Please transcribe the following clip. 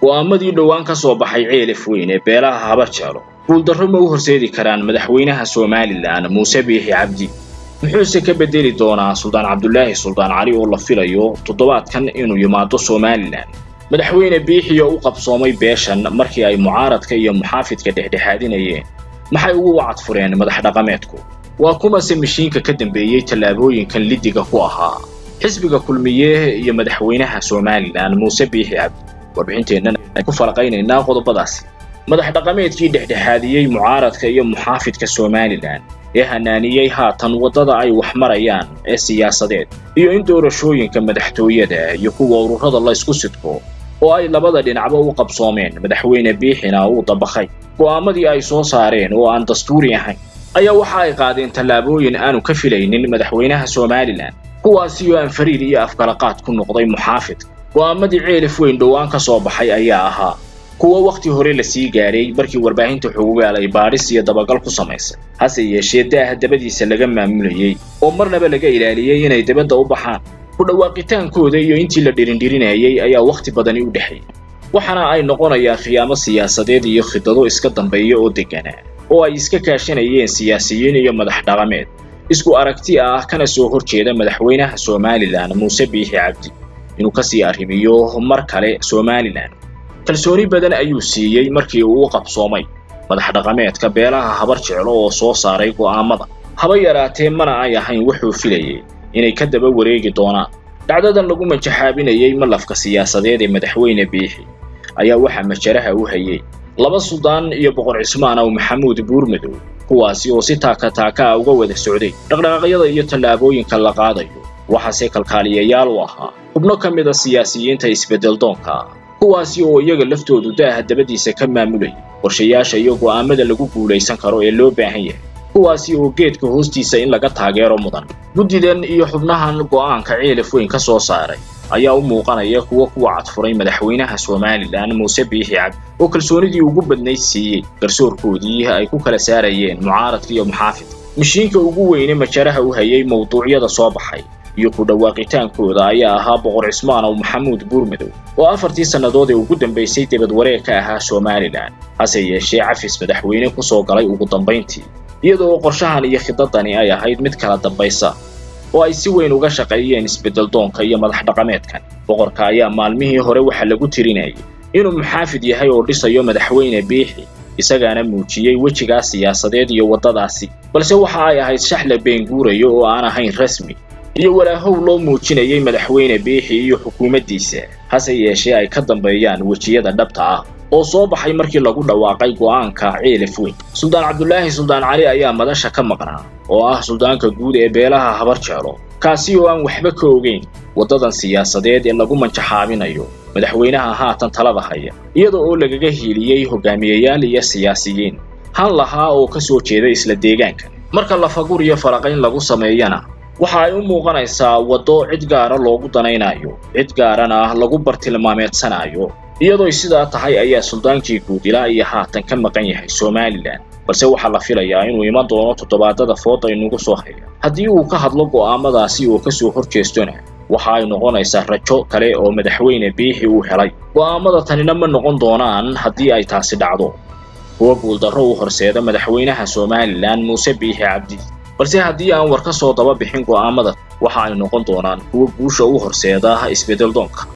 go'aamadii dhowaan ka soo baxay ceelif weyn ee beelaha haba jeelo guuldarro ma u horseedi karaan madaxweynaha somalilan muuse biixi cabdi muxuuse ka bedeli doonaa suldaan cabdulaahi suldaan cali oo la filayo toddobaadkan inuu yimaado somalilan madaxweyne biixi oo u qabsoomay beeshan markii ay mucaaradka iyo muxaafidka dhexdhexaadinayeen maxay ugu wacad fureen madax dhaqameedku waa kumase mishiinka ka dambeeyey tallaabooyinkan liddiga ku ahaa xisbiga kulmiye iyo madaxweynaha somalilan muuse biixi cabdi warbixinteennan ay ku falaqaynaynaa qodobadaasi madax dhaqameedkii dhexdhexaadiyey mucaaradka iyo muxaafidka somalilan ee hanaaniyey haatan waddada ay wax marayaan ee siyaasadeed iyo in doorashooyinka madaxtooyada iyo kuwa ururada la ysku sidko oo ay labada dhinacba u qabsoomeen madaxweyne biixina uu dabakhay go'aamadii ay soo saareen oo aan dastuuri ahayn ayaa waxa ay qaadeen tallaabooyin aanu ka filaynin madaxweynaha somalilan kuwaasi oo aan fariir iyo afkalaqaad ku noqday muxaafidka go'aamadii ceelif weyn dhowaan ka soo baxay ayaa ahaa kuwa wakhti hore la sii gaadhay markii warbaahinta xugugaal ay baadhis iyo dabagal ku samaysay hase yeeshee daaha dabadiisa laga maamulayey oo marnaba laga ilaaliyey inay dabadda u baxaan ku dhawaaqitaankooda iyo intii la dhirindhirinayay ayaa wakhti badani u dhexeeyey waxaana ay noqonayaan khiyaamo siyaasadeed iyo khidado iska dambeeya oo degganaa oo ay iska kaashanayeen siyaasiyiin iyo madax dhaqameed isku aragti ah kana soo hor jeeda madaxweynaha somalilan muuse biixi cabdi inuu ka sii arrimiyo mar kale somalilan kalsooni badan ayuu siiyey markii uu u qabsoomay madax dhaqameedka beelaha habar jeclo oo soo saaray go'aamada haba yaraatee mana ay ahayn wuxuu filayey inay ka daba wareegi doonaan dhacdadan lagu majaxaabinayey malafka siyaasadeed ee madaxweyne biixi ayaa waxaa majaraha u hayey laba suldaan iyo boqor cismaan aw maxamuud buurmadow kuwaasi oo si taaka taaka ah uga wada socday dhaqdhaqaaqyada iyo tallaabooyinka la qaadayo waxaase kalkaaliyayaal u ahaa xubno ka mid a siyaasiyiinta isbeddeldoonka ah kuwaasi oo iyaga laftoodu daaha dabadiisa ka maamulayay qorshayaasha iyo go'aamada lagu guulaysan karo ee loo baahan yahay kuwaasi oo geedka hoostiisa in laga taageero mudan guddidan iyo xubnahan go'aanka ceelif weyn ka soo saaray ayaa u muuqanaya kuwa kuwa cadfuray madaxweynaha somalilan muuse biixi cabdi oo kalsoonidii ugu badnayd siiyey garsoorkoodii ay ku kala saarayeen mucaaradka iyo muxaafidka mishiinka ugu weyne majaraha u hayay mawduucyada soo baxay iyo ku dhawaaqitaankooda ayaa ahaa boqor cismaan aw maxamuud buurmadow oo afartii sannadood ee ugu dambaysay debad wareeg ka ahaa somalilan hase yeeshee cafis madaxweyne ku soo galay ugu dambayntii iyadoo qorshahan iyo khidadani ay ahayd mid kala dambaysa oo ay si weyn uga shaqeeyeen isbeddeldoonka iyo madax dhaqameedkan boqorka ayaa maalmihii hore waxaa lagu tirinayay inuu muxaafid yahay oo dhisayo madaxweyne biixi isagaana muujiyey wejigaas siyaasadeed iyo waddadaasi balse waxa ay ahayd shax la beenguurayo oo aan ahayn rasmi iyo walaahow loo muujinayay madaxweyne biixi iyo xukuumaddiisa hase yeeshee ay ka dambeeyaan wejiyada dhabta ah oo soo baxay markii lagu dhawaaqay go'aanka ceelif weyn suldaan cabdulaahi suldaan cali ayaa madasha ka maqnaa oo ah suldaanka guud ee beelaha habar jeelo kaasi oo aan waxba ka ogeyn waddadan siyaasadeed ee lagu manjaxaabinayo madaxweynaha haatan talada haya iyada oo lagaga hiiliyey hogaamiyayaal iyo siyaasiyiin han lahaa oo ka soo jeeda isla deegaanka marka lafagur iyo faraqayn lagu sameeyana waxa ay u muuqanaysaa waddo cid gaara loogu danaynayo cid gaarana lagu bartilmaameedsanayo iyadooy sidaa tahay ayaa suldaankii guud ilaa iyo haatan ka maqan yahay somalilan balse waxaa la filayaa inuu iman doono toddobaadada fooda inugu soo haya haddii uu ka hadlo go'aamadaasi oo ka soo hor jeestona waxa ay noqonaysaa rajo kale oo madaxweyne biixi uu helay go'aamada tanina ma noqon doonaan haddii ay taasi dhacdo kuwa guuldarro u horseeda madaxweynaha somalilan muuse biixi cabdi balse haddii aan war ka soo daba bixin go'aamada waxa ay noqon doonaan kuwa guusha u horseeda isbeddeldoonka